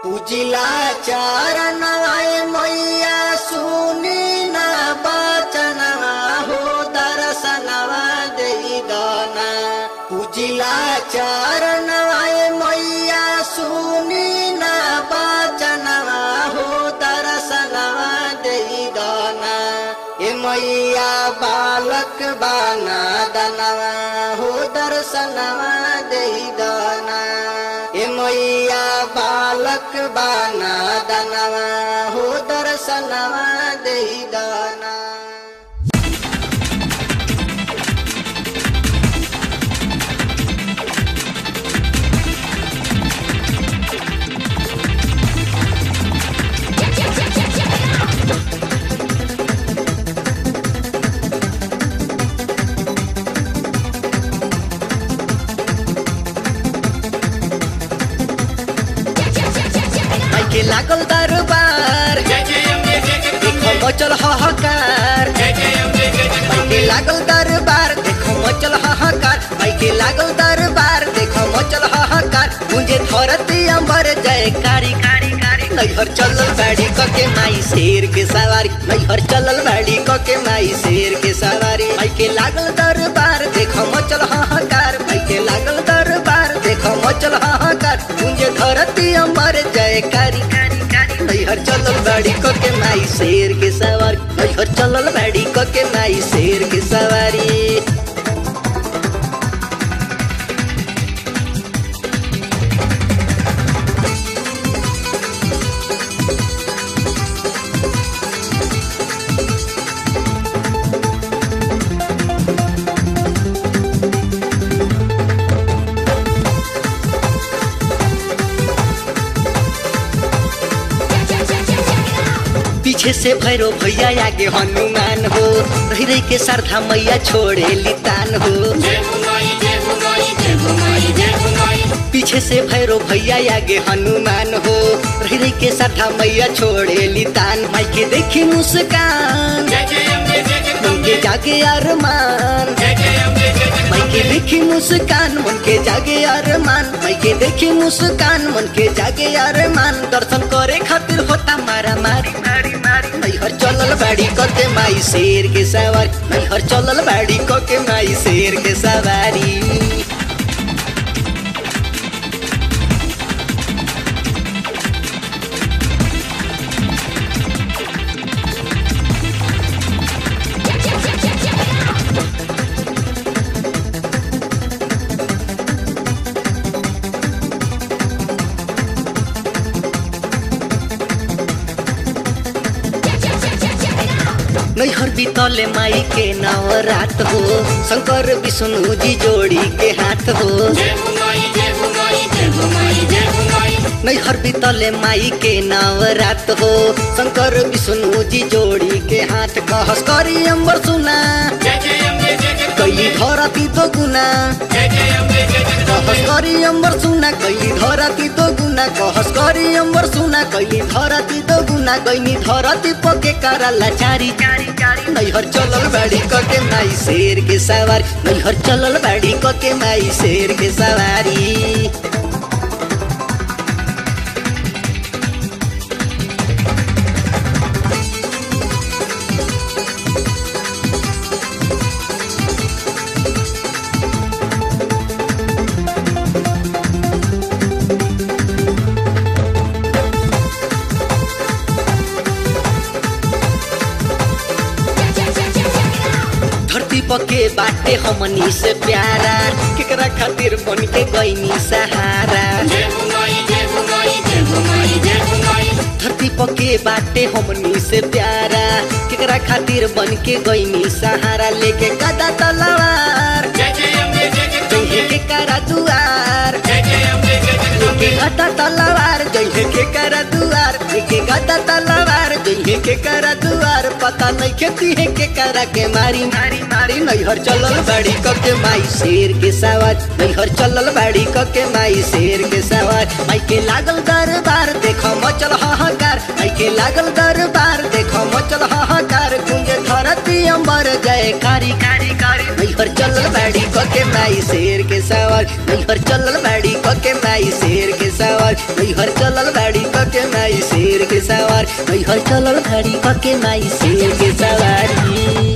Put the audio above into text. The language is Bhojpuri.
पूजिला चरणवाए मैया सुनी ना बचनवा हो दर्शनवा देई दाना पूजिला चरणवाए मैया सुनी ना बचनवा हो दर्शनवा देई दाना ए मैया बालक बाना दनवा हो दर्शनवा देई दाना ए मैया बालक बाना दनवा हो दर्शनवा देई दाना माइके लागल दरबार देखो मचल हाहाकार माइके लागल दरबार देखो मचल हाहाकार माइके लागल दरबार देखो मचल हाहाकार मुझे धरती अंबर जय कारी कारी कारी नैहर चलल बाड़ी कके माई शेर के सवारी नैहर चलल बाड़ी कके माई शेर के सवारी माइके लागल दरबार देखो मचल हाहाकार माइके लागल दरबार देखो मचल हाहाकार मुझे धरती अंबर जय कारी कारी कारी नैहर चलल बाड़ी कके माई शेर के सवारी नैहर चलल बाड़ी कके माई शेर के सवारी पीछे से भैरो भैया आगे हनुमान हो रही रही के श्रद्धा मैया छोड़े लितान हो पीछे से भैरो भैया आगे हनुमान हो रही रही के श्रद्धा मैया छोड़े लितान माई के देखी मुस्कान मन के जागे अरमान माई के देखी मुस्कान मन के जागे अरमान माई के देखी मुस्कान मन के जागे अरमान दर्शन करे खातिर होता मारा मारी मारी मारी नैहर चलल बाड़ी कके माई शेर के सवारी नैहर चलल बाड़ी कके माई शेर के सवारी नैहर बीतले माई के नवरात हो शंकर विष्णु जी जोड़ी के हाथ हो नैहर बीतले माई के नवरात हो शंकर विष्णु जी जोड़ी के हाथ कहस करी अम्बर सुना कैली धरती तो गुना कहस करी अम्बर सुना कैली धरती तो गुना कहस करी अम्बर सुना कैली धरती तो गुना कैनी धरती पके करला चारी चारी चारी नैहर चलल बाड़ी कके माई शेर के सवारी नैहर चलल बाड़ी कके माई शेर के सवारी धरती पके बाटे हमनी से प्यारा केकरा खातिर बन के गईनी सहारा धरती पके बाटे हमनी से प्यारा केकरा खातिर बन के गईनी सहारा लेके गदा तलवार जइहे के करा दुआर लेके गदा तलवार जइहे के करा दुआर लेके गदा तलवार जइहे के करा दुआर पता नहीं खेती है के करा के मारी मारी मारी नैहर चलल बाड़ी कके माई शेर के सवार नैहर चलल बाड़ी कके माई शेर के सवार माई के लागल दरबार देखो मचल हाहाकार माई के लागल दरबार देखो मचल हाहाकार गुंजे धरती अंबर जय कारी कारी कारी नैहर चलल बाड़ी कके माई शेर के सवार नैहर चलल बाड़ी कके माई शेर के सवार नैहर चलल बाड़ी क माई शेर के सवार हई हई चलल घड़ी क के माई शेर के सवारी